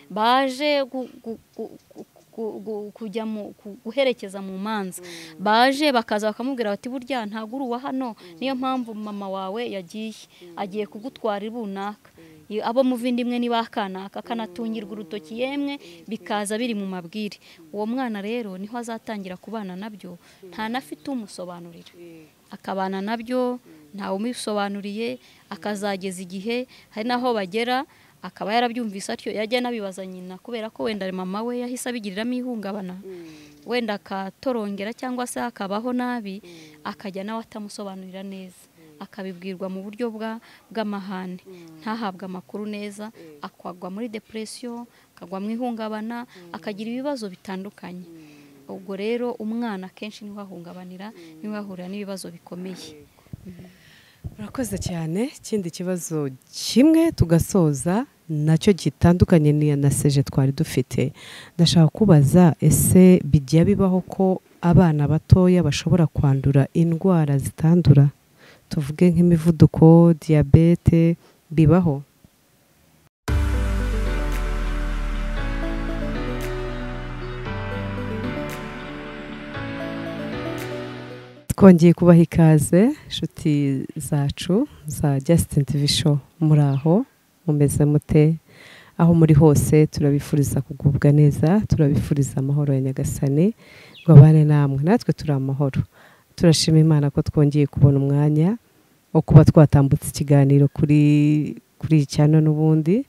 baje gu- gu- gu- gu- gu- kujya mu ku- guherekeza mu manza baje bakaza bakamubwira bati burya ntabwo uri uwa hano niyo mpamvu mama wawe yagiye agiye kugutwara runaka Iyo- abo muvindimwe ni ba kanaka akanatungirwa urutoki yemwe bikaza biri mu mabwire uwo mwana rero niho azatangira kubana nabyo nta nafite umusobanurira akabana nabyo ntawe umubisobanuriye akazageza igihe hari n'aho bagera akaba yarabyumvise atyo yajya anabibaza nyina kubera ko wenda mama we yahise abigiriramo ihungabana wenda akatorongera cyangwa se akabaho nabi akajya nawe atamusobanurira neza akabibwirwa mu buryo bwa- bw'amahane ntahabwe amakuru neza akagwa muri depression akagwa mu ihungabana akagira ibibazo bitandukanye ubwo rero umwana akenshi niho ahungabanira niho ahurira n'ibibazo bikomeye urakoze cyane ikindi kibazo kimwe tugasoza nacyo gitandukanye n'iya na seje twari dufite ndashaka kubaza ese bijya bibaho ko abana batoya bashobora kwandura indwara zitandura tuvuge nk'imivuduko diyabete bibaho twongeye kubaha ikaze inshuti zacu za Justin TV show muri aho mumeze mute aho muri hose turabifuriza kugubwa neza turabifuriza amahoro ya nyagasani ngo abane namwe natwe turi amahoro turashima imana ko twongeye kubona umwanya wo kuba twatambutse ikiganiro kuri kuri iyi cyano n'ubundi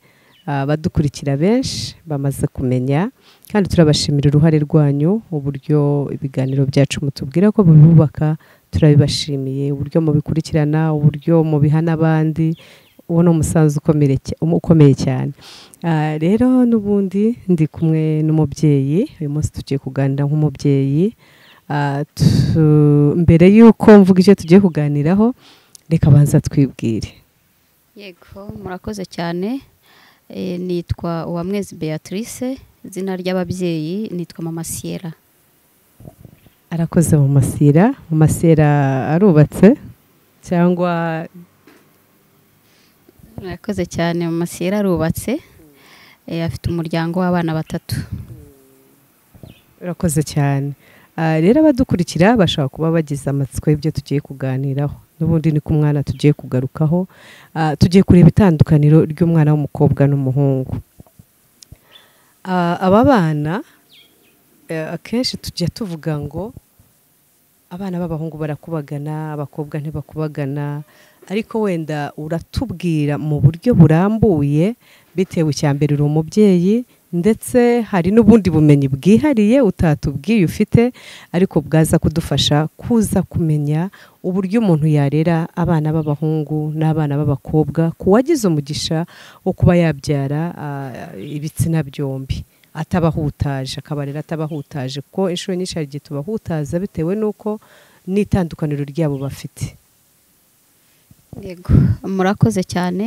abadukurikira benshi bamaze kumenya kandi turabashimira uruhare rwanyu uburyo ibiganiro byacu mutubwira ko bibubaka turabibashimiye uburyo mubikurikirana uburyo mubiha n'abandi uwo ni umusanzu ukomere cya- um- ukomeye cyane Ah, rero n'ubundi ndi kumwe n'umubyeyi uyu munsi tugiye kuganira nk'umubyeyi Ah, tu- mbere y'uko mvuga icyo tugiye kuganiraho reka banza twibwire yego murakoze cyane Eh, nitwa uwamwezi beatrice izina ry'ababyeyi nitwa mama siyera arakoze mu masira mu masira arubatse cyangwa murakoze cyane mama siyera arubatse Eh, afite umuryango w'abana batatu urakoze cyane Ah, rero abadukurikira bashobora kuba bagize amatsiko y'ibyo tugiye kuganiraho n'ubundi ni ku mwana tugiye kugarukaho Ah, tugiye kureba itandukaniro ry'umwana w'umukobwa n'umuhungu Ah, aba bana eh, akenshi tujya tuvuga ngo abana b'abahungu barakubagana abakobwa ntibakubagana ariko wenda uratubwira mu buryo burambuye bitewe icya mbere uri umubyeyi ndetse hari n'ubundi bumenyi bwihariye utatubwiye ufite ariko bwaza kudufasha kuza kumenya uburyo umuntu yarera abana b'abahungu n'abana b'abakobwa ku wagize umugisha wo kuba yabyara ah, ibitsina byombi atabahutaje akabarera atabahutaje kuko inshuro nyinshi hari igihe tubahutaza bitewe n'uko n'itandukaniro ryabo bafite yego murakoze cyane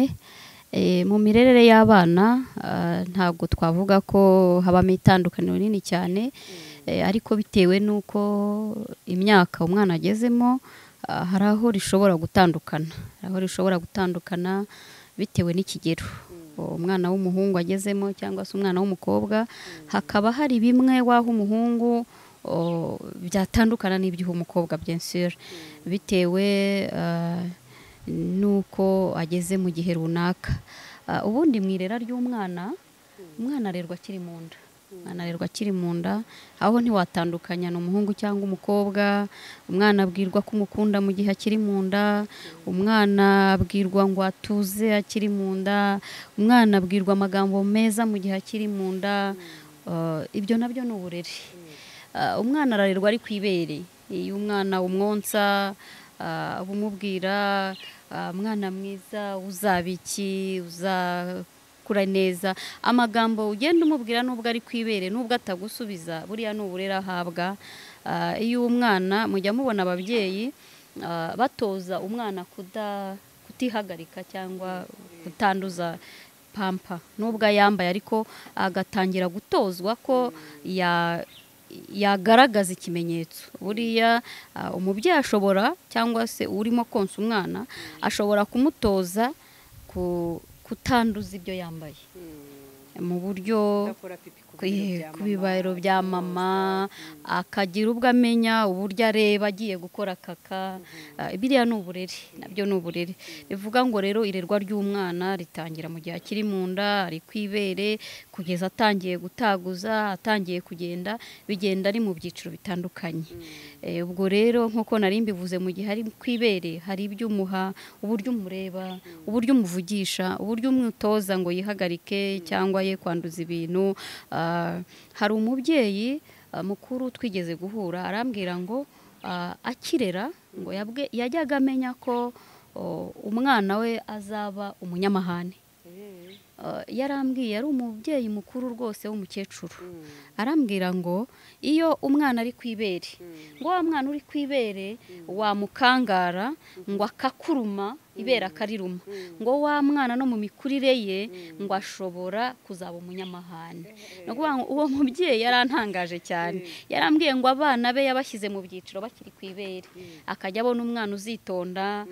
Eh, mu mirerere y'abana ah, ntabwo twavuga ko habamo itandukaniro rinini cyane Eh, ariko bitewe n'uko imyaka umwana agezemo ah, hari aho rishobora gutandukana hari aho rishobora gutandukana bitewe n'ikigero umwana w'umuhungu agezemo cyangwa se umwana w'umukobwa hakaba hari bimwe waho umuhungu o, byatandukana n'iby'uwo umukobwa bien sûr bitewe ah, nuko ageze mu gihe runaka Ah, ubundi mu irera ry'umwana umwana arerwa akiri mu nda umwana arerwa akiri mu nda aho ntiwatandukanya ni umuhungu cyangwa umukobwa umwana abwirwa ko umukunda mu gihe akiri mu nda umwana abwirwa ngo atuze akiri mu nda umwana abwirwa amagambo meza mu gihe akiri mu nda Ah, ibyo nabyo ni uburere Ah, umwana ararerwa ari ku ibere iyo umwana umwonsa ah, bumubwira ah, mwana mwiza uzaba iki uzakura neza amagambo ugenda umubwira nubwo ari ku ibere nubwo atagusubiza buriya ni uburere ahabwa Ah, iyo umwana mujya mubona ababyeyi ah, batoza umwana kuda- kutihagarika cyangwa kutanduza pampa nubwo ayambaye ariko agatangira gutozwa ko ya- yagaragaza ikimenyetso buriya ah, umubyeyi ashobora cyangwa se urimo konsa umwana ashobora kumutoza ku- kutanduza ibyo yambaye mu buryo ku bibaro bya mama akagira ubwo amenya uburyo areba agiye gukora kaka biriya ni uburere nabyo ni uburere bivuga ngo rero irerwa ry'umwana ritangira mu gihe akiri mu nda ari ku ibere kugeza atangiye gutaguza atangiye kugenda bigenda ari mu byiciro bitandukanye ubwo rero nk'uko nari mbivuze mu gihe ari ku ibere hari ibyo umuha uburyo umureba uburyo umuvugisha uburyo umwitoza ngo yihagarike cyangwa ye kwanduza ibintu hari umubyeyi mukuru twigeze guhura arambwira ngo akirera ngo yajyaga amenya ko umwana we azaba umunyamahane yarambwiye ari umubyeyi mukuru rwose w'umukecuru arambwira ngo iyo umwana ari ku ibere ngo wa mwana uri ku ibere wamukangara ngo akakuruma ibera akariruma ngo wa mwana no mu mikurire ye ngo ashobora kuzaba umunyamahane ni ukuvuga ngo uwo mubyeyi yarantangaje cyane yarambwiye ngo abana be yabashyize mu byiciro bakiri ku ibere akajya abona umwana uzitonda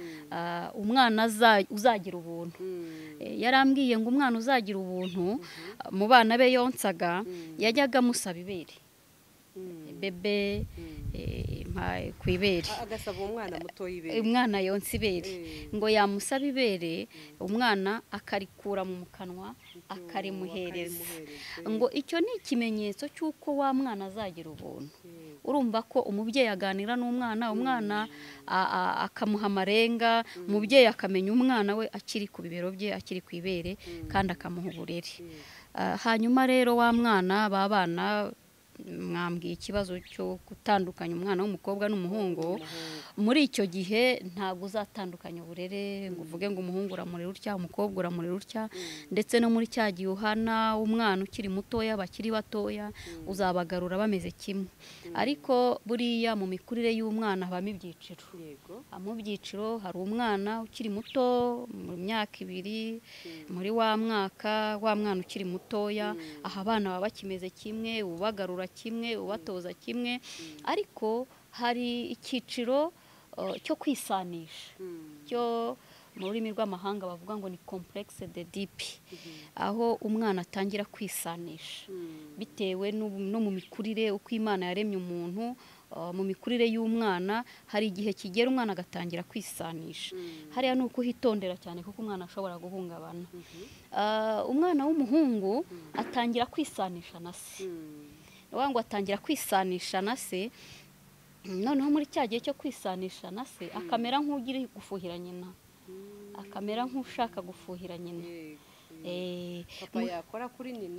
umwana uzagira ubuntu yarambwiye ngo umwana uzagira ubuntu mu bana be yonsaga yajyaga amusaba ibere bebe ku ibere agasaba umwana muto ibere umwana yonsa ibere ngo yamusaba ibere umwana akarikura mu kanwa akarimuhereza ngo icyo ni ikimenyetso cy'uko wa mwana azagira ubuntu urumva ko umubyeyi aganira n'umwana umwana akamuha amarenga umubyeyi akamenya umwana we akiri ku bibero bye akiri ku ibere kandi akamuha uburere hanyuma rero wa mwana b'abana mwambwiye ikibazo cyo gutandukanya umwana w'umukobwa n'umuhungu muri icyo gihe ntabwo uzatandukanya uburere ngo uvuge ngo umuhungu uramurera utya umukobwa uramurera utya ndetse no muri cya gihe uhana umwana ukiri mutoya bakiri batoya uzabagarura bameze kimwe ariko buriya mu mikurire y'umwana habamo ibyiciro mu byiciro hari umwana ukiri muto mu myaka ibiri muri wa mwaka wa mwana ukiri mutoya aha abana baba bakimeze kimwe ubagarura kimwe ubatoza kimwe ariko hari icyiciro cyo kwisanisha cyo mu rurimi rw'amahanga bavuga ngo ni kompuregise de dipi aho umwana atangira kwisanisha bitewe no mu mikurire uko imana yaremye umuntu mu mikurire y'umwana hari igihe kigera umwana agatangira kwisanisha hariya ni ukuhitondera cyane kuko umwana ashobora guhungabana umwana w'umuhungu atangira kwisanisha na se ngo atangira kwisanisha na se noneho muri cya gihe cyo kwisanisha na se akamera nk'ugiri gufuhira nyina akamera nk'ushaka gufuhira nyina yakora kuri nyina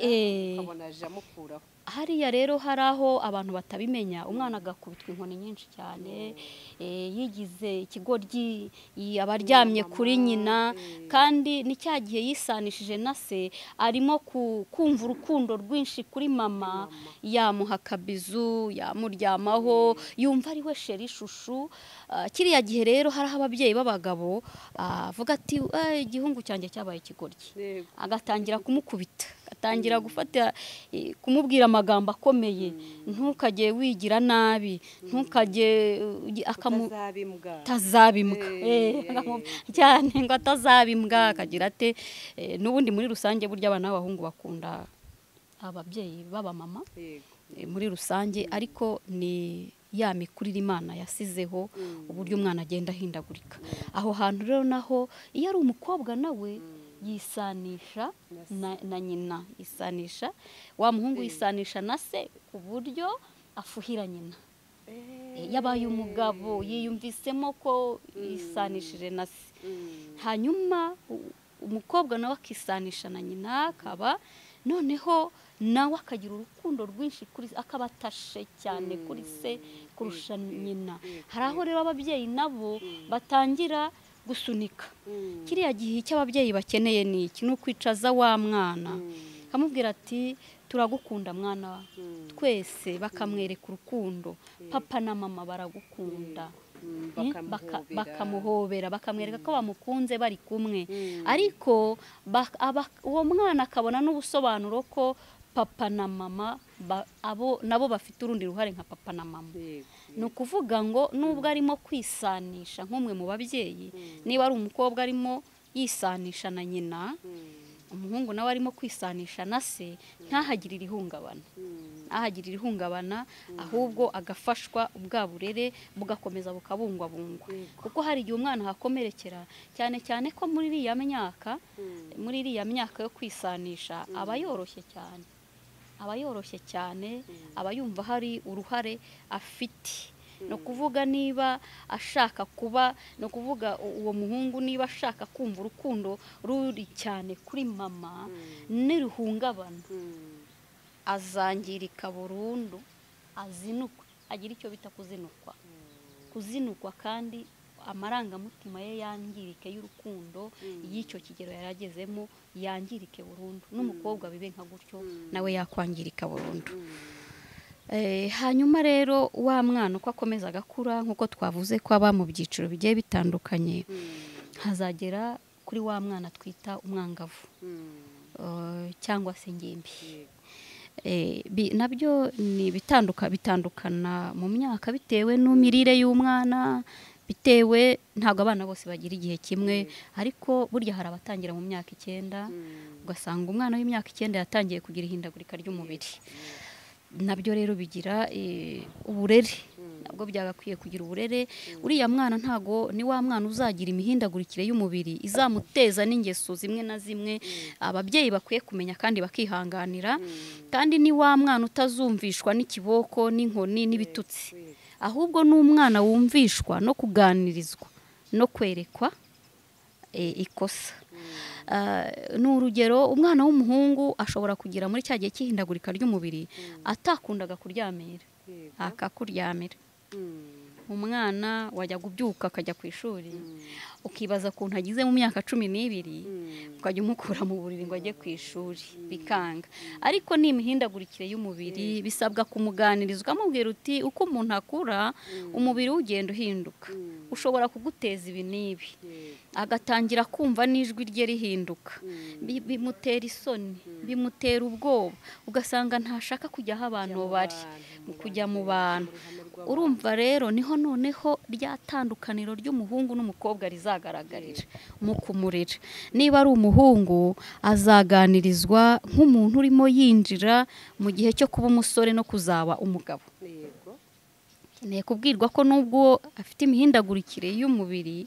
ukabona aje amukuraho hariya rero hari aho abantu batabimenya umwana agakubitwa inkoni nyinshi cyane yigize ikigoryi aba aryamye kuri nyina kandi ni cya gihe yisanishije na se arimo kumva urukundo rwinshi kuri mama yamuha akabizu yamuryamaho yumva ari we sheri ishushu kiriya gihe rero hariho ababyeyi b'abagabo bavuga ati igihungu cyanjye cyabaye ikigoryi agatangira kumukubita agatangira gufata kumubwira amagambo akomeye ntukajye wigira nabi ntukajye atazabimbwa cyane ngo atazabimbwa akagira ate n'ubundi muri rusange burya abana b'abahungu bakunda ababyeyi b'abamama muri rusange ariko ni ya mikurire imana yasizeho uburyo umwana agenda ahindagurika aho hantu rero naho iyo ari umukobwa nawe yisanisha na nyina yisanisha wa muhungu yisanisha na se ku buryo afuhira nyina yabaye umugabo yiyumvisemo ko yisanishije na se hanyuma umukobwa nawe akisanisha na nyina akaba noneho nawe akagira urukundo rwinshi kuri se akaba atashe cyane kuri se kurusha nyina hari aho rero ababyeyi nabo batangira gusunika kiriya gihe icyo ababyeyi bakeneye ni iki ni ukwicaza wa mwana akamubwira ati turagukunda mwana twese bakamwereka urukundo papa na mama baragukunda bakamuhobera bakamwereka ko bamukunze bari kumwe ariko uwo mwana akabona n'ubusobanuro ko papa na mama abo nabo bafite urundi ruhare nka papa na mama ni ukuvuga ngo nubwo arimo kwisanisha nk'umwe mu babyeyi niba ari umukobwa arimo yisanisha na nyina umuhungu nawe arimo kwisanisha na se ntahagire irihungabana ntahagire irihungabana ahubwo agafashwa bwa burere bugakomeza bukabungwabungwa kuko hari igihe umwana ahakomerekera cyane cyane ko muri iriya myaka muri iriya myaka yo kwisanisha aba yoroshye cyane aba yoroshye cyane aba yumva hari uruhare afite ni ukuvuga niba ashaka kuba ni ukuvuga uwo muhungu niba ashaka kumva urukundo ruri cyane kuri mama ntiruhungabana azangirika burundu azinukwe agira icyo bita kuzinukwa kuzinukwa kandi amarangamutima ye yangirike y'urukundo y'icyo kigero yari agezemo yangirike burundu n'umukobwa bibe nka gutyo nawe yakwangirika burundu hanyuma rero wa mwana uko akomeza agakura nk'uko twavuze ko aba mu byiciro bigiye bitandukanye hazagera kuri wa mwana twita umwangavu cyangwa se ingimbi nabyo ni bitandukana mu myaka bitewe n'imirire y'umwana bitewe ntabwo abana bose bagira igihe kimwe ariko burya hari abatangira mu myaka icyenda ugasanga umwana w'imyaka icyenda yatangiye kugira ihindagurika ry'umubiri nabyo rero bigira uburere nabwo byagakwiye kugira uburere uriya mwana ntago ni wa mwana uzagira imihindagurikire y'umubiri izamuteza n'ingeso zimwe na zimwe ababyeyi bakwiye kumenya kandi bakihanganira kandi ni wa mwana utazumvishwa n'ikiboko n'inkoni n'ibitutsi ahubwo ni umwana wumvishwa no kuganirizwa no kwerekwa ikosa ni urugero umwana w'umuhungu ashobora kugira muri cya gihe cy'ihindagurika ry'umubiri atakundaga kuryamira akakuryamira umwana wajya kubyuka akajya ku ishuri ukibaza ukuntu agize mu myaka cumi n'ibiri ukajya umukura mu buriri ngo ajye ku ishuri bikanga ariko ni imihindagurikire y'umubiri bisabwa kumuganirizwa amubwira uti uko umuntu akura umubiri we ugenda uhinduka ushobora kuguteza ibi n'ibi agatangira kumva n'ijwi rye rihinduka bimutera isoni bimutera ubwoba ugasanga ntashaka kujya aho abantu bari kujya mu bantu urumva rero niho noneho rya tandukaniro ry'umuhungu n'umukobwa rizagaragarira mu kumurera niba ari umuhungu azaganirizwa nk'umuntu urimo yinjira mu gihe cyo kuba umusore no kuzaba umugabo nkeneye kubwirwa ko nubwo afite imihindagurikire y'umubiri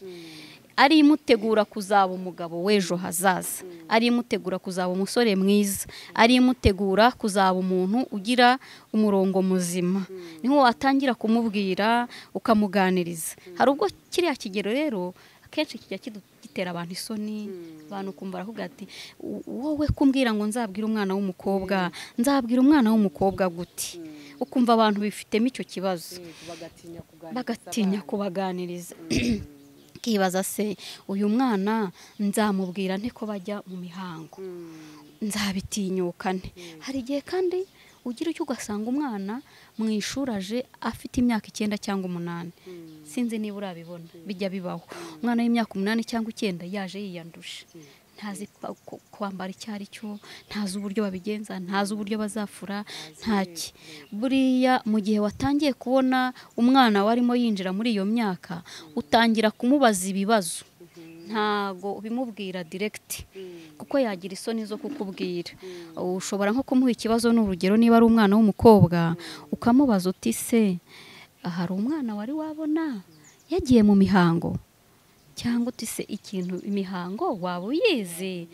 ari imutegura kuzaba umugabo w'ejo hazaza ari imutegura kuzaba umusore mwiza ari imutegura kuzaba umuntu ugira umurongo muzima niho watangira kumubwira ukamuganiriza hari ubwo kiriya kigero rero akenshi kijya gitera abantu isoni abantu kumva baravuga ati wowe kumbwira ngo nzabwire umwana w'umukobwa nzabwira umwana w'umukobwa guti ukumva abantu bifitemo icyo kibazo bagatinya kubaganiriza akibaza se uyu mwana nzamubwira nte ko bajya mu mihango nzabitinyukane hari igihe kandi ugira icyo ugasanga umwana mu ishuri aje afite imyaka icyenda cyangwa umunani sinzi niba urabibona bijya bibaho umwana w'imyaka umunani cyangwa icyenda yaje yiyanduje ntazi kwambara icyo ari cyo ntazi uburyo babigenza ntazi uburyo bazafura ntaki buriya mu gihe watangiye kubona umwana warimo yinjira muri iyo myaka utangira kumubaza ibibazo ntago bimubwira diregiti kuko yagira isoni zo kukubwira ushobora nko kumuha ikibazo ni urugero niba ari umwana w'umukobwa ukamubaza uti se hari umwana wari wabona yagiye mu mihango cyangwa utise ikintu imihango waba uyizi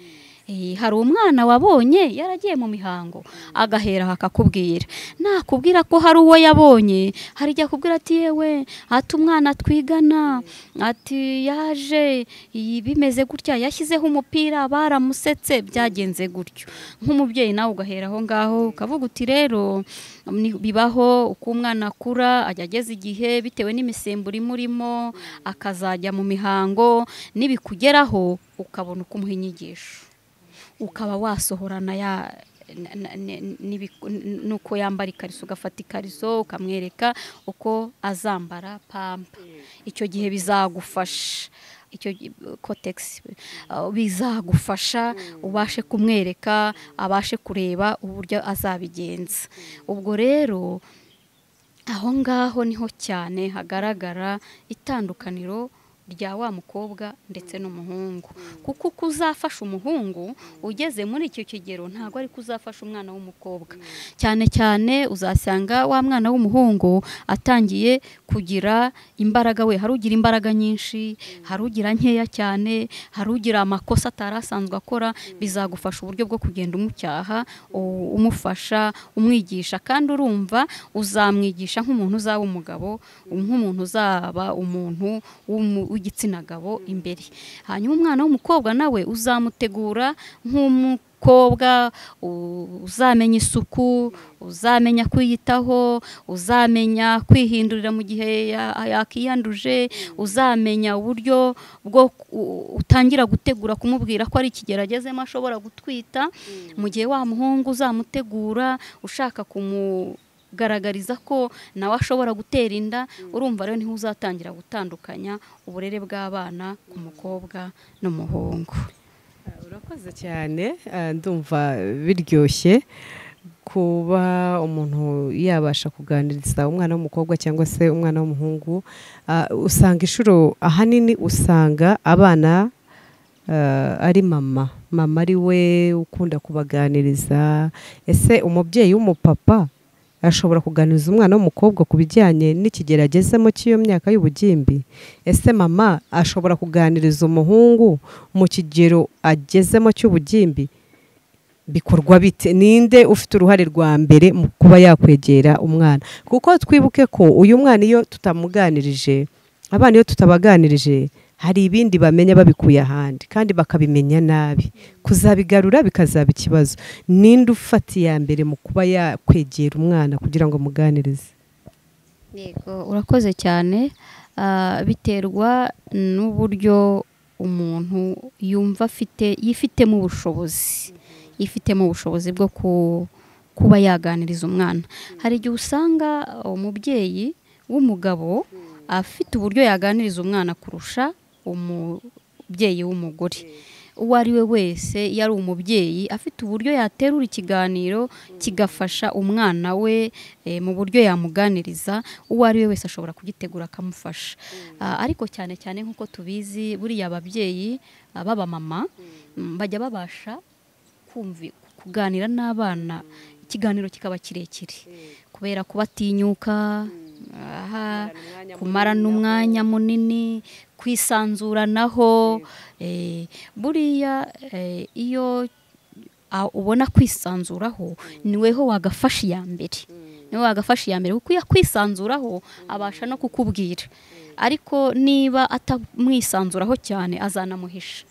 hari umwana wabonye yaragiye mu mihango agahera akakubwira nakubwira ko hari uwo yabonye hari igihe akubwira ati yewe ati umwana twigana ati yaje bimeze gutya yashyizeho umupira baramusetse byagenze gutyo nk'umubyeyi nawe ugahera aho ngaho ukavuga uti rero bibaho uko umwana akura ajya ageza igihe bitewe n'imisemburo imurimo akazajya mu mihango n'ibikugeraho ukabona uko umuha inyigisho ukaba wasohorana ya nuko yambara ikariso ugafata ikariso ukamwereka uko azambara pampa icyo gihe bizagufasha icyo kotegisi bizagufasha ubashe kumwereka abashe kureba uburyo azabigenza ubwo rero aho ngaho niho cyane hagaragara itandukaniro rya wa mukobwa ndetse n'umuhungu kuko uko uzafasha umuhungu ugeze muri icyo kigero ntabwo ari ko uzafasha umwana w'umukobwa cyane cyane uzasanga wa mwana w'umuhungu atangiye kugira imbaraga we hari ugira imbaraga nyinshi hari ugira nkeya cyane hari ugira amakosa atari asanzwe akora bizagufasha uburyo bwo kugenda umucyaha u- umufasha umwigisha kandi urumva uzamwigisha nk'umuntu uzaba umugabo nk'umuntu uzaba umuntu w'umu- w'igitsina gabo imbere hanyuma umwana w'umukobwa nawe uzamutegura nk'umu umukobwa u- uzamenya isuku uzamenya kwiyitaho uzamenya kwihindurira mu gihe ya- yakiyanduje uzamenya uburyo bwo ku- utangira gutegura kumubwira ko ari ikigero agezemo ashobora gutwita mu gihe wa muhungu uzamutegura ushaka kumugaragariza ko nawe ashobora gutera inda urumva rero niho uzatangira gutandukanya uburere bw'abana ku mukobwa n'umuhungu urakoze cyane ah, ndumva biryoshye kuba umuntu yabasha kuganiriza umwana w'umukobwa cyangwa se umwana w'umuhungu Ah, usanga inshuro ahanini usanga abana ah, ari mama mama ari we ukunda kubaganiriza ese umubyeyi w'umupapa ashobora kuganiriza umwana w'umukobwa ku bijyanye n'ikigero agezemo cy'iyo myaka y'ubugimbi ese mama ashobora kuganiriza umuhungu mu kigero agezemo cy'ubugimbi bikorwa bite ninde ufite uruhare rwa mbere mu kuba yakwegera umwana kuko twibuke ko uyu mwana iyo tutamuganirije abana iyo tutabaganirije hari ibindi bamenya babikuye ahandi kandi bakabimenya nabi kuzabigarura bikazaba ikibazo ninde ufata iya mbere mu kuba yakwegera umwana kugira ngo amuganirize Yego urakoze cyane Ah, biterwa n'uburyo umuntu yumva afite yifitemo ubushobozi yifitemo ubushobozi bwo ku- kuba yaganiriza umwana hari igihe usanga umubyeyi w'umugabo afite uburyo yaganiriza umwana kurusha umubyeyi w'umugore uwo ari we wese iyo ari umubyeyi afite uburyo yaterura ikiganiro kigafasha umwana we eh, mu buryo yamuganiriza uwo ari we wese ashobora kugitegura akamufasha Ah, ariko cyane cyane nk'uko tubizi buriya ababyeyi ah, b'abamama mm, bajya babasha kumvi kuganira n'abana ikiganiro kikaba kirekire kubera kubatinyuka aha Kumarana umwanya kumarana munini umwanya munini kwisanzuranaho eh, buriya eh, iyo a- ubona kwisanzuraho niweho wagafasha iya mbere niwe wagafasha iya mbere kuko iyo akwisanzuraho abasha no kukubwira ariko niba atamwisanzuraho cyane azanamuhisha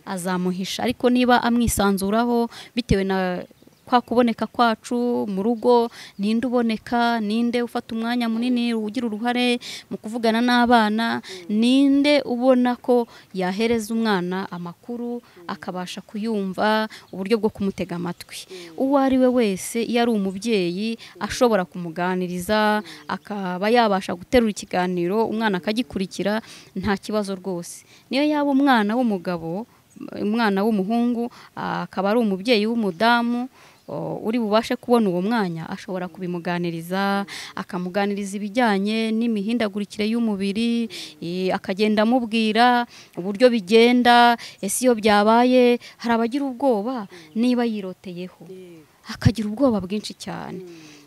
azamuhisha ariko niba amwisanzuraho bitewe na kwa kuboneka kwacu mu rugo ninde uboneka ninde ufata umwanya munini ugira uruhare mu kuvugana n'abana ninde ubona ko yahereza umwana amakuru akabasha kuyumva uburyo bwo kumutega amatwi uwo ari we wese iyo ari umubyeyi ashobora kumuganiriza akaba yabasha guterura ikiganiro umwana akagikurikira nta kibazo rwose niyo yaba umwana w'umugabo umwana w'umuhungu ah, akaba ari umubyeyi w'umudamu o, uri bubashe kubona uwo mwanya ashobora kubimuganiriza akamuganiriza ibijyanye n'imihindagurikire y'umubiri eh, akagenda amubwira uburyo bigenda ese iyo byabaye hari abagira ubwoba niba yiroteyeho akagira ubwoba bwinshi cyane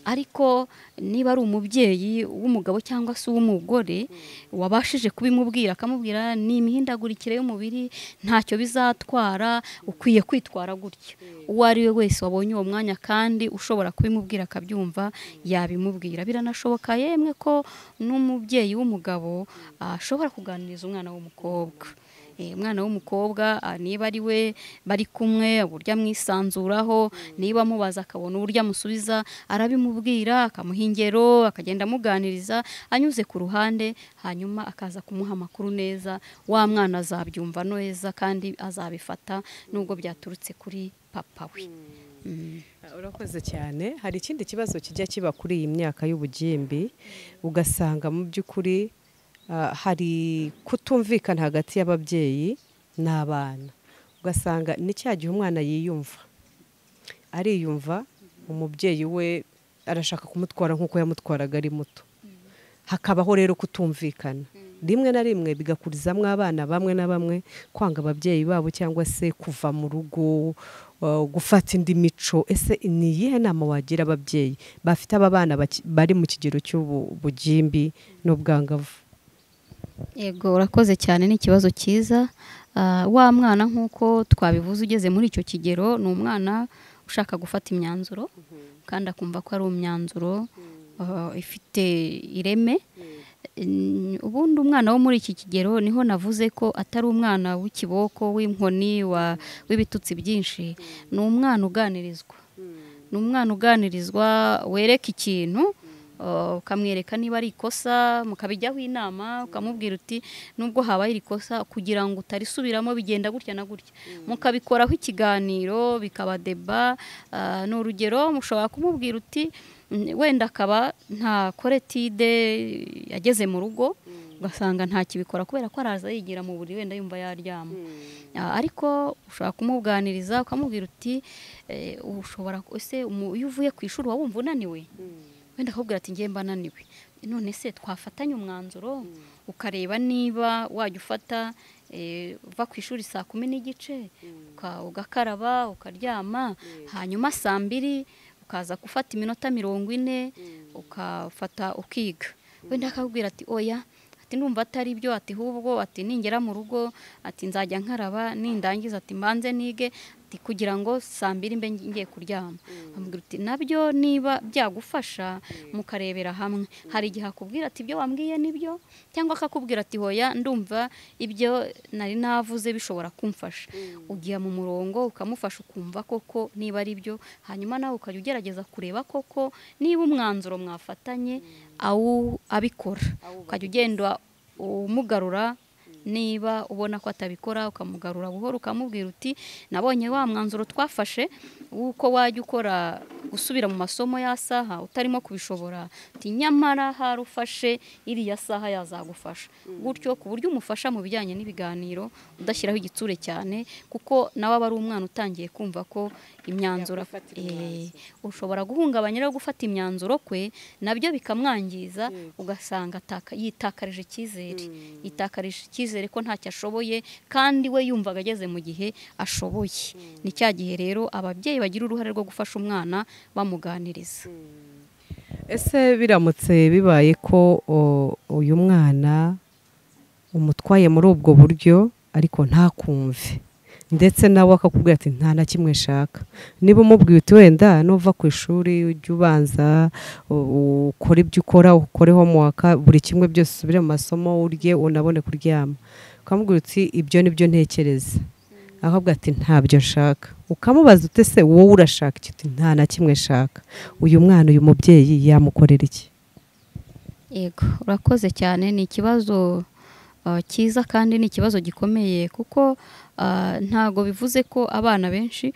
ariko niba ari umubyeyi w'umugabo cyangwa se uw'umugore wabashije kubimubwira akamubwira ni imihindagurikire y'umubiri ntacyo bizatwara ukwiye kwitwara gutya uwo ari we wese wabonye uwo mwanya kandi ushobora kubimubwira akabyumva yabimubwira biranashoboka yemwe ko n'umubyeyi w'umugabo ashobora kuganiriza umwana w'umukobwa Eh, umwana w'umukobwa ah, niba ari we bari kumwe uburyo amwisanzuraho niba amubaza akabona uburyo amusubiza arabimubwira akamuha ingero akagenda amuganiriza anyuze ku ruhande hanyuma akaza kumuha amakuru neza wa mwana azabyumva neza kandi azabifata nubwo byaturutse kuri papa we Mm. urakoze cyane hari ikindi kibazo kijya kiba kuri iyi myaka y'ubugimbi ugasanga mu by'ukuri ah, hari kutumvikana hagati y'ababyeyi n'abana ugasanga ni cya gihe umwana yiyumva ariyumva umubyeyi we arashaka kumutwara nk'uko yamutwaraga ari muto hakabaho rero kutumvikana rimwe na rimwe bigakurizamo abana bamwe na bamwe kwanga ababyeyi babo cyangwa se kuva mu rugo uh, gufata indi mico ese ni iyihe nama wagira ababyeyi bafite aba bana baki- bari mu kigero cy'ubugimbi n'ubwangavu yego urakoze cyane ni ikibazo cyiza Ah, wa mwana nk'uko twabivuze ugeze muri icyo kigero ni umwana ushaka gufata imyanzuro kandi akumva ko ari imyanzuro ah, ifite ireme Mm, ubundi umwana wo muri iki kigero niho navuze ko atari umwana w'ikiboko w'inkoni wa- w'ibitutsi byinshi ni umwana uganirizwa ni umwana uganirizwa wereka ikintu uh, ukamwereka niba ari ikosa mukabijyaho inama ukamubwira uti nubwo habaye iri kosa kugira ngo utarisubiramo bigenda gutya na gutya mukabikoraho ikiganiro bikaba deba uh, ni urugero mushobora kumubwira uti "Mm, wenda akaba nta koretide yageze mu rugo ugasanga ntakibikora kubera ko araza yigira mu buriri wenda yumva yaryama Ah, ariko ushobora kumuganiriza ukamubwira uti "Eh, ushobora ese umu- iyo uvuye ku ishuri uba wumva unaniwe wenda akakubwira ati ngiye mba naniwe none se twafatanya umwanzuro ukareba niba wajya ufata eh, uva ku ishuri saa kumi n'igice uka- ugakaraba ukaryama hanyuma saa mbiri ukaza gufata iminota mirongo ine ukafata ukiga wenda akakubwira ati oya ati ndumva atari byo ati hubwo ati ningera mu rugo ati nzajya nkaraba nindangiza ati mbanze nige ati kugira ngo saa mbiri mbe ngiye kuryama amubwira uti nabyo niba byagufasha mukarebera hamwe hari igihe akubwira ati ibyo wambwiye nibyo cyangwa akakubwira ati hoya ndumva ibyo nari navuze bishobora kumfasha ugiye mu murongo ukamufasha ukumva koko niba ari byo hanyuma nawe ukajya ugerageza kureba koko niba umwanzuro mwafatanye awu abikora ukajya ugenda umugarura niba ubona ko atabikora ukamugarura buhoro ukamubwira uti nabonye wa mwanzuro twafashe w'uko wajya ukora gusubira mu masomo ya saha utarimo kubishobora uti nyamara hari ufashe iriya saha yazagufasha gutyo ku buryo umufasha mu bijyanye n'ibiganiro udashyiraho igitsure cyane kuko nawe aba ari umwana utangiye kumva ko imyanzuro Yakwifatira Eh, umwanzuro. ushobora guhungabanya no gufata imyanzuro kwe nabyo bikamwangiza ugasanga ataka- yitakarije icyizere yitakarije icyizere ko ntacyo ashoboye kandi we yumvaga ageze mu gihe ashoboye ni cya gihe rero ababyeyi bagira uruhare rwo gufasha umwana bamuganiriza ese biramutse bibaye ko o, uyu mwana umutwaye muri ubwo buryo ariko ntakumve ndetse nawe akakubwira ati nta na kimwe nshaka niba umubwiye uti wenda nuva ku ishuri ujye ubanza u- ukore ibyo ukora ukore homework buri kimwe byose usubire mu masomo urye unabone kuryama ukamubwira uti ibyo nibyo ntekereza akabwira ati ntabyo nshaka ukamubaza uti ese wowe urashaka iki Uti, nta na kimwe nshaka uyu mwana uyu mubyeyi yamukorera iki yego urakoze cyane ni ikibazo uh, cyiza kandi ni ikibazo gikomeye kuko uh, ntago bivuze ko abana benshi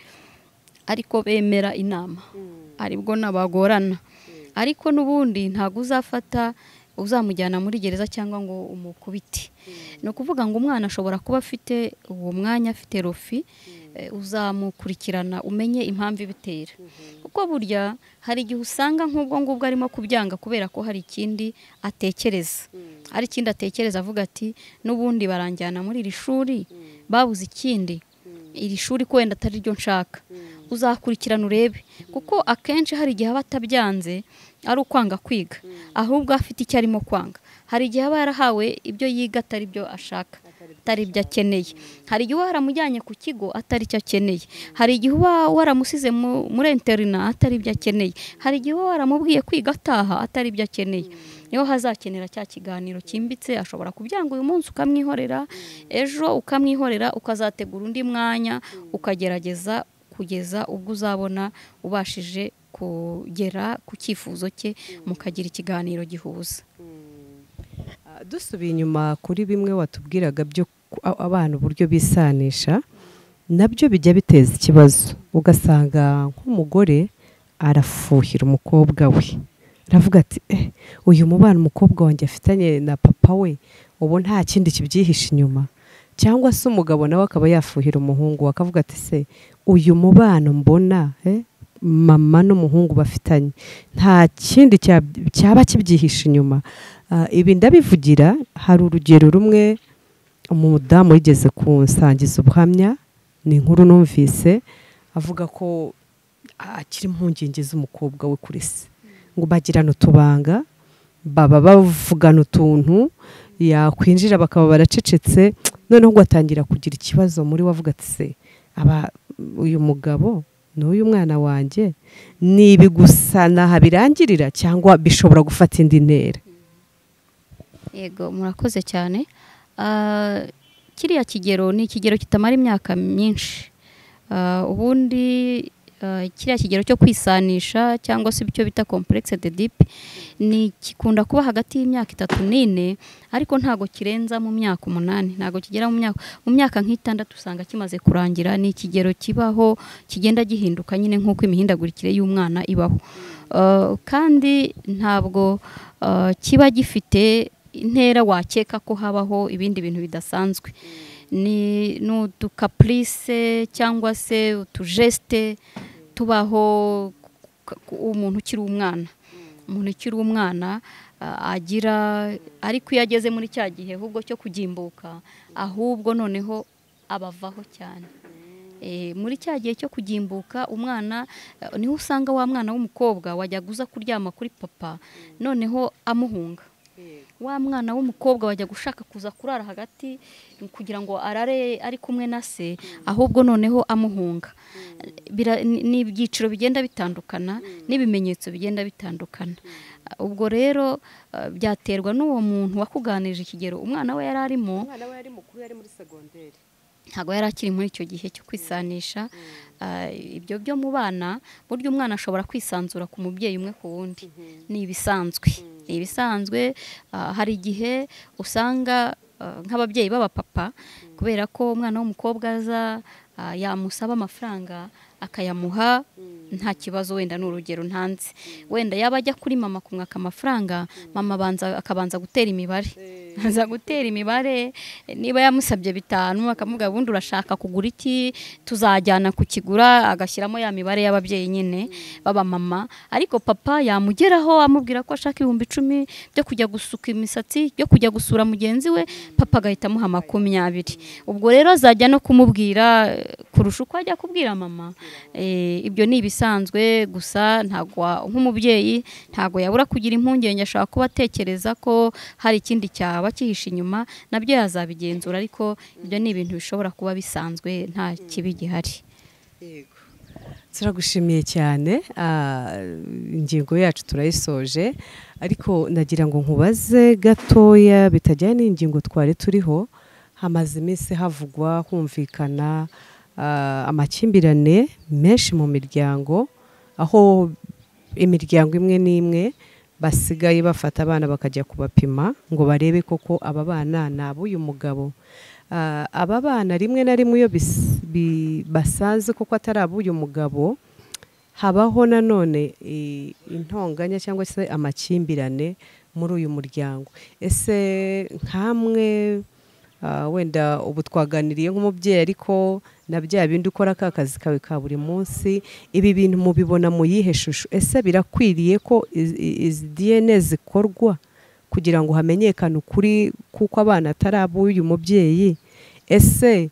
ariko bemera inama aribwo nabagorana ariko n'ubundi ntabwo uzafata uzamujyana muri gereza cyangwa ngo umukubite ni ukuvuga ngo umwana ashobora kuba afite uwo mwanya afite rofi eh, uzamukurikirana umenye impamvu ibitera kuko burya hari igihe usanga nk'ubwo ngubwo arimo kubyanga kubera ko hari ikindi atekereza hari ikindi atekereza avuga ati n'ubundi baranjyana muri iri shuri babuze ikindi iri shuri ko wenda atari ryo nshaka uzakurikirana urebe kuko akenshi hari igihe aba atabyanze ari ukwanga kwiga ahubwo afite icyo arimo kwanga hari igihe aba yarahawe ibyo yiga atari byo ashaka atari ibyo akeneye hari igihe uba waramujyanye ku kigo atari icyo akeneye hari igihe uba waramusize mu- muri interina atari ibyo akeneye hari igihe uba waramubwiye kwiga ataha atari ibyo akeneye niho hazakenera cya kiganiro cyimbitse ashobora kubyanga uyu munsi ukamwihorera ejo ukamwihorera ukazategura undi mwanya ukagerageza kugeza ubwo uzabona ubashije kugera ku cyifuzo cye mukagira ikiganiro gihuza Ah, dusubiye inyuma kuri bimwe watubwiraga byo ku- a- abana uburyo bisanisha nabyo bijya biteza ikibazo ugasanga nk'umugore arafuhira umukobwa we aravuga ati eh, uyu mubano umukobwa wanjye afitanye na papa we ubu nta kindi kibyihishe inyuma cyangwa se umugabo nawe akaba yafuhira umuhungu we, akavuga ati se uyu mubano mbona eh, mama n'umuhungu bafitanye nta kindi cya- cyaba kibyihishe inyuma Ah, ibi ndabivugira hari urugero rumwe umudamu wigeze kunsangiza ubuhamya ni inkuru numvise avuga ko akiri impungenge z'umukobwa we kuri se ngo bagirana utubanga baba bavugana utuntu yakwinjira bakaba baracecetse noneho ngo atangira kugira ikibazo muri we avuga ati se aba uyu mugabo n'uyu mwana wanjye ni ibi gusa naha birangirira cyangwa bishobora gufata indi ntera yego murakoze cyane Ah, kiriya kigero ni ikigero kitamara imyaka myinshi Ah, ubundi ah, kiriya kigero cyo kwisanisha cyangwa se icyo bita complexe de dip ni gikunda kuba hagati y'imyaka itatu n'ine ariko ntago kirenza mu myaka umunani ntago kigera mu myaka mu myaka nk'itandatu usanga kimaze kurangira ni ikigero kibaho kigenda gihinduka nyine nk'uko imihindagurikire y'umwana ibaho Ah, kandi ntabwo ah, kiba gifite intera wakeka ko habaho ibindi bintu bidasanzwe ni ni udukapurise cyangwa se utujesite tubaho ku- ku- umuntu ukiri umwana umuntu ukiri umwana ah, agira ariko iyo ageze muri cya gihe ahubwo cyo kugimbuka ahubwo noneho abavaho cyane Eh, muri cya gihe cyo kugimbuka umwana eh, niho usanga wa mwana w'umukobwa wajyaga uza kuryama kuri papa noneho amuhunga wa mwana w'umukobwa wajya gushaka kuza kurara hagati kugira ngo arare ari kumwe na se ahubwo noneho amuhunga Bira- ni ni ibyiciro bigenda bitandukana n'ibimenyetso bigenda bitandukana ubwo rero eh, byaterwa n'uwo muntu wakuganirije ikigero umwana we yari arimo umwana we yari mukuru yari muri segonderi ntabwo yari akiri muri icyo gihe cyo kwisanisha Ah, ibyo byo mu bana burya umwana ashobora kwisanzura ku mubyeyi umwe ku wundi ni ibisanzwe ni ibisanzwe Ah, hari igihe usanga ah, nk'ababyeyi b'abapapa kubera ko umwana w'umukobwa aza ah, yamusaba amafaranga akayamuha nta kibazo wenda ni urugero ntanze wenda yaba ajya kuri mama kumwaka amafaranga mama abanza akabanza gutera imibare aza gutera imibare niba yamusabye bitanu akamubwira ubundi urashaka kugura iki tuzajyana kukigura agashyiramo ya mibare y'ababyeyi nyine b'abamama ariko papa yamugeraho amubwira ko ashaka ibihumbi icumi byo kujya gusuka imisatsi byo kujya gusura mugenzi we papa agahita amuha makumyabiri ubwo rero azajya no kumubwira eh, kurusha uko ajya kubwira mama Eh, ibyo ni ibisanzwe gusa ntabwo wa- nk'umubyeyi ntabwo yabura kugira impungenge ashobora kuba atekereza ko hari ikindi cyaba cyihishe inyuma nabyo yazabigenzura ariko ibyo ni ibintu bishobora kuba bisanzwe nta kibi gihari yego turagushimiye cyane ah, ingingo yacu turayisoje ariko nagira ngo nkubaze gatoya bitajyanye n'ingingo twari turiho hamaze iminsi havugwa humvikana ah, amakimbirane menshi mu miryango aho imiryango imwe n'imwe basigaye bafata abana bakajya kubapima ngo barebe koko aba bana ni ab'uyu mugabo Ah, aba bana rimwe na rimwe iyo bis- bi- basanze koko atari ab'uyu mugabo habaho nanone i- intonganya cyangwa se amakimbirane muri uyu muryango ese nkamwe ah, wenda ubu twaganiriye nk'umubyeyi ariko na bya bindi ukora ka kazi kawe ka buri munsi ibi bintu mubibona mu yihe shusho ese birakwiriye ko iz- i- izi diyene zikorwa kugira ngo hamenyekane ukuri kuko abana atari ab'uyu mubyeyi ese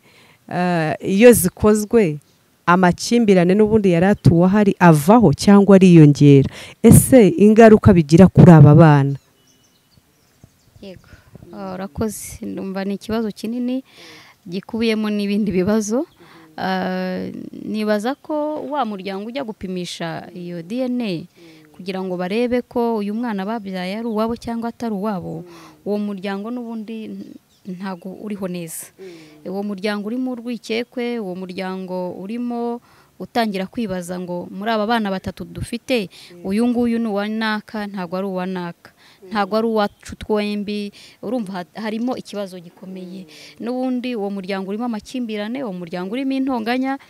eh, iyo zikozwe amakimbirane n'ubundi yari atuwe ahari avaho cyangwa ariyongera ese ingaruka bigira kuri aba bana yego Ah, urakoze ndumva ni ikibazo kinini gikubiyemo n'ibindi bibazo Ah, nibaza ko wa muryango ujya gupimisha iyo dna kugira ngo barebe ko uyu mwana babyaye ari uwabo cyangwa atari uwabo uwo muryango n'ubundi n- ntago uriho neza uwo muryango urimo urwikekwe uwo muryango urimo utangira kwibaza ngo muri aba bana batatu dufite uyu nguyu ni uwa naka ntabwo ari uwa naka ntabwo ari uwacu twembi urumva ha- harimo ikibazo gikomeye n'ubundi uwo muryango urimo amakimbirane uwo muryango urimo intonganya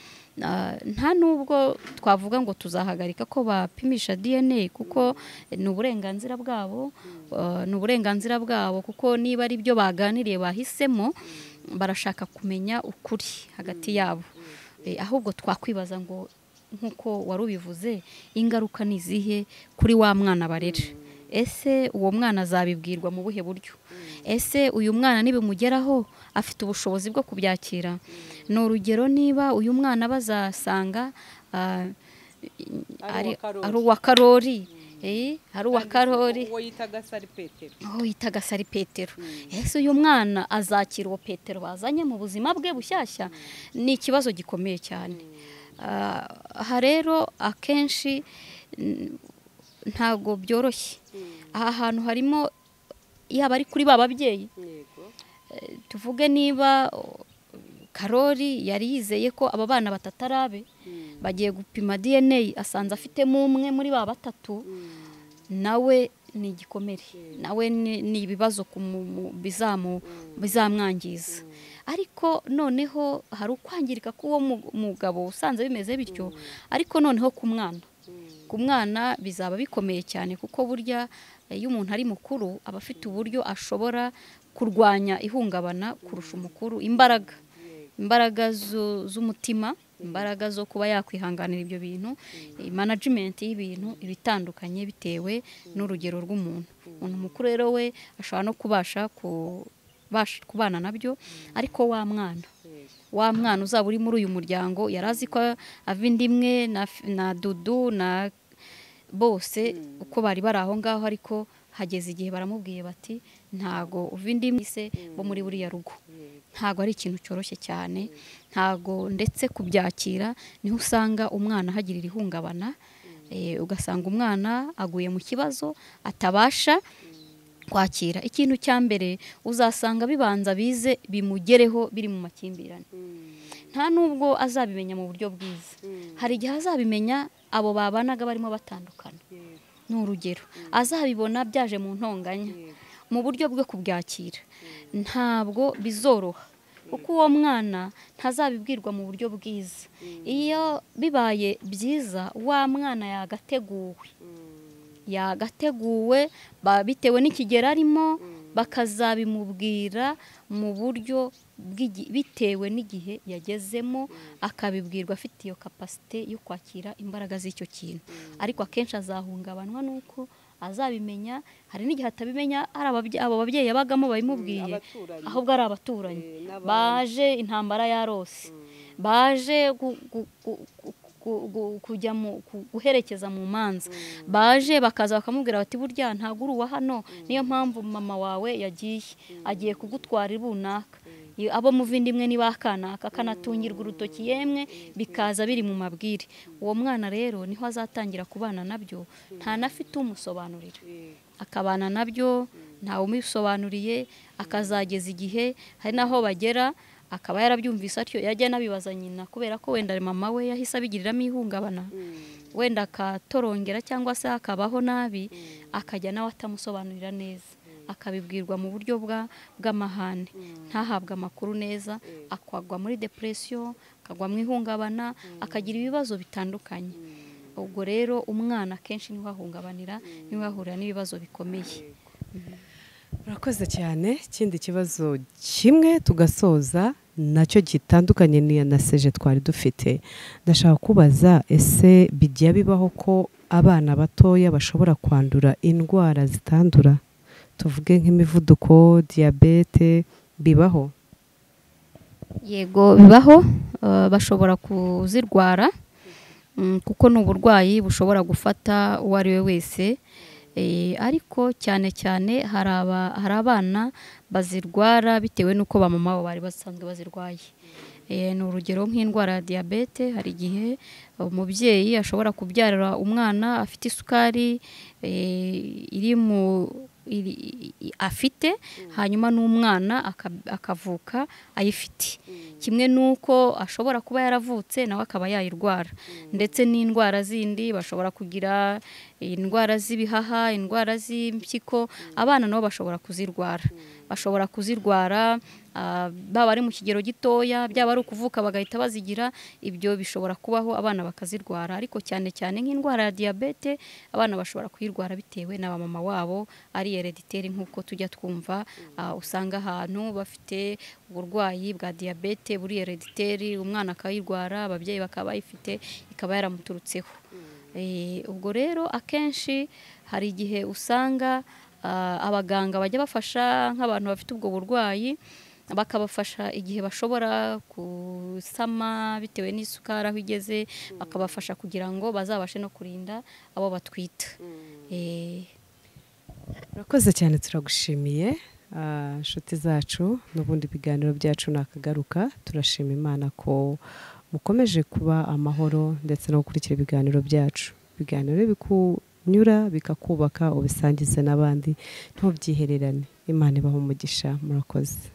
Ah, nta nubwo twavuga ngo tuzahagarika ko bapimisha dna kuko ni uburenganzira bwabo Ah, ni uburenganzira bwabo kuko niba ari byo baganiriye bahisemo barashaka kumenya ukuri hagati yabo Eh, ahubwo twakwibaza ngo nk'uko wari ubivuze ingaruka ni izihe kuri wa mwana barera ese uwo mwana azabibwirwa mu buhe buryo ese uyu mwana nibimugeraho afite ubushobozi bwo kubyakira ni urugero niba uyu mwana bazasanga ah, ari uwa ari uwa karori eh, ari uwa karori uwo yita gasari petero aho yitaga sari petero ese uyu mwana azakira uwo petero bazanye mu buzima bwe bushyashya ni ikibazo gikomeye cyane Ah, aha rero akenshi n- ntago byoroshye aha hantu harimo yaba ari kuri ba babyeyi yego Eh, tuvuge niba o, karori yari yizeye ko aba bana batatarabe Mm. bagiye gupima dna asanze afitemo umwe muri ba batatu nawe ni igikomere nawe ni ni ibibazo ku mu- mu- bizamu- bizamwangiza ariko noneho hari ukwangirika k'uwo mu- mugabo usanze bimeze bityo ariko noneho ku mwana ku mwana bizaba bikomeye cyane kuko burya eh, iyo umuntu ari mukuru aba afite uburyo ashobora kurwanya ihungabana kurusha umukuru imbaraga imbaraga zu- z'umutima imbaraga zo kuba yakwihanganira ibyo bintu eh, management y'ibintu ibitandukanye bitewe n'urugero rw'umuntu umuntu mukuru rero we ashobora no kubasha ku- bash- kubana nabyo ariko wa mwana Yego. wa mwana uzaba uri muri uyu muryango yari azi ko ava inda imwe na, f- na dudu na bose uko bari bari aho ngaho ariko hageze igihe baramubwiye bati ntago uva indi imwe se bo muri buriya rugo ntago ari ikintu cyoroshye cyane ntago ndetse kubyakira niho usanga umwana ahagirira ihungabana eh, ugasanga umwana aguye mu kibazo atabasha kwakira ikintu cya mbere uzasanga bibanza bize bimugereho biri mu makimbirane nta nubwo azabimenya mu buryo bwiza hari igihe azabimenya abo babanaga barimo batandukana ni urugero azabibona byaje mu ntonganya mu buryo bwo kubyakira ntabwo bizoroha kuko uwo mwana ntazabibwirwa mu buryo bwiza iyo bibaye byiza wa mwana yagateguwe yagateguwe ba- bitewe n'ikigero arimo bakazabimubwira mu buryo bw'igi- bitewe n'igihe yagezemo akabibwirwa afite iyo kapasite yo kwakira imbaraga z'icyo kintu ariko akenshi azahungabanwa n'uko azabimenya hari n'igihe atabimenya ari ababye- abo babyeyi yabagamo babimubwiye abaturanyi. ahubwo ari abaturanyi Eh, n'abandi. baje intambara yarose baje gu- gu- gu- gu- gu- gu- kujya mu ku- guherekeza mu manza baje bakaza bakamubwira bati burya ntabwo uri uwa hano niyo mpamvu mama wawe yagiye agiye kugutwara runaka Iyo- abo muvinda imwe ni bakanaka kanatungirwa urutoki yemwe bikaza biri mu mabwire uwo mwana rero niho azatangira kubana nabyo ntanafite umusobanurira Yego. akabana nabyo ntawe umubisobanuriye akazageza igihe hari n'aho bagera akaba yarabyumvise atyo yajya anabibaza nyina kubera ko wenda mama we yahise abigiriramo ihungabana wenda akatorongera cyangwa se akabaho nabi akajya nawe atamusobanurira neza akabibwirwa mu buryo bwa- bw'amahane ntahabwe amakuru neza akagwa muri depression akagwa mu ihungabana akagira ibibazo bitandukanye ubwo rero umwana akenshi niho ahungabanira niho ahurira n'ibibazo bikomeye urakoze cyane ikindi kibazo kimwe tugasoza nacyo gitandukanye n'iya na seje twari dufite ndashaka kubaza ese bijya bibaho ko abana batoya bashobora kwandura indwara zitandura tuvuge nk'imivuduko diyabete bibaho yego bibaho eh, bashobora kuzirwara mm, kuko ni uburwayi bushobora gufata uwo ari we wese Eh, ariko cyane cyane hari aba- hari abana bazirwara bitewe n'uko ba mama babo bari basanzwe bazirwaye Eh, ni urugero nk'indwara ya diyabete hari igihe umubyeyi ashobora kubyarira umwana afite isukari eh, iri mu iri- i- afite hanyuma n'umwana aka- akavuka ayifite kimwe n'uko ashobora kuba yaravutse nawe akaba yayirwara ndetse n'indwara zindi bashobora kugira indwara z'ibihaha indwara z'impyiko abana nabo bashobora kuzirwara bashobora kuzirwara ah, baba ari mu kigero gitoya byaba ari ukuvuka bagahita bazigira ibyo bishobora kubaho abana bakazirwara ariko cyane cyane nk'indwara ya diyabete abana bashobora kuyirwara bitewe na ba mama wabo ari herediteri nk'uko tujya twumva ah, usanga ahantu bafite uburwayi bwa diyabete buri herediteri umwana akayirwara ababyeyi bakaba bayifite ikaba yaramuturutseho Eh, ubwo rero akenshi hari igihe usanga ah, abaganga bajya bafasha nk'abantu bafite ubwo burwayi bakabafasha igihe bashobora gusama bitewe n'isukari aho igeze bakabafasha kugira ngo bazabashe no kurinda abo batwita Eh, urakoze cyane turagushimiye ah, inshuti zacu n'ubundi ibiganiro byacu nakagaruka turashima imana ko mukomeje kuba amahoro ndetse no gukurikira ibiganiro byacu ibiganiro bikunyura bikakubaka ubisangize n'abandi ntubyihererane imana ibaha umugisha murakoze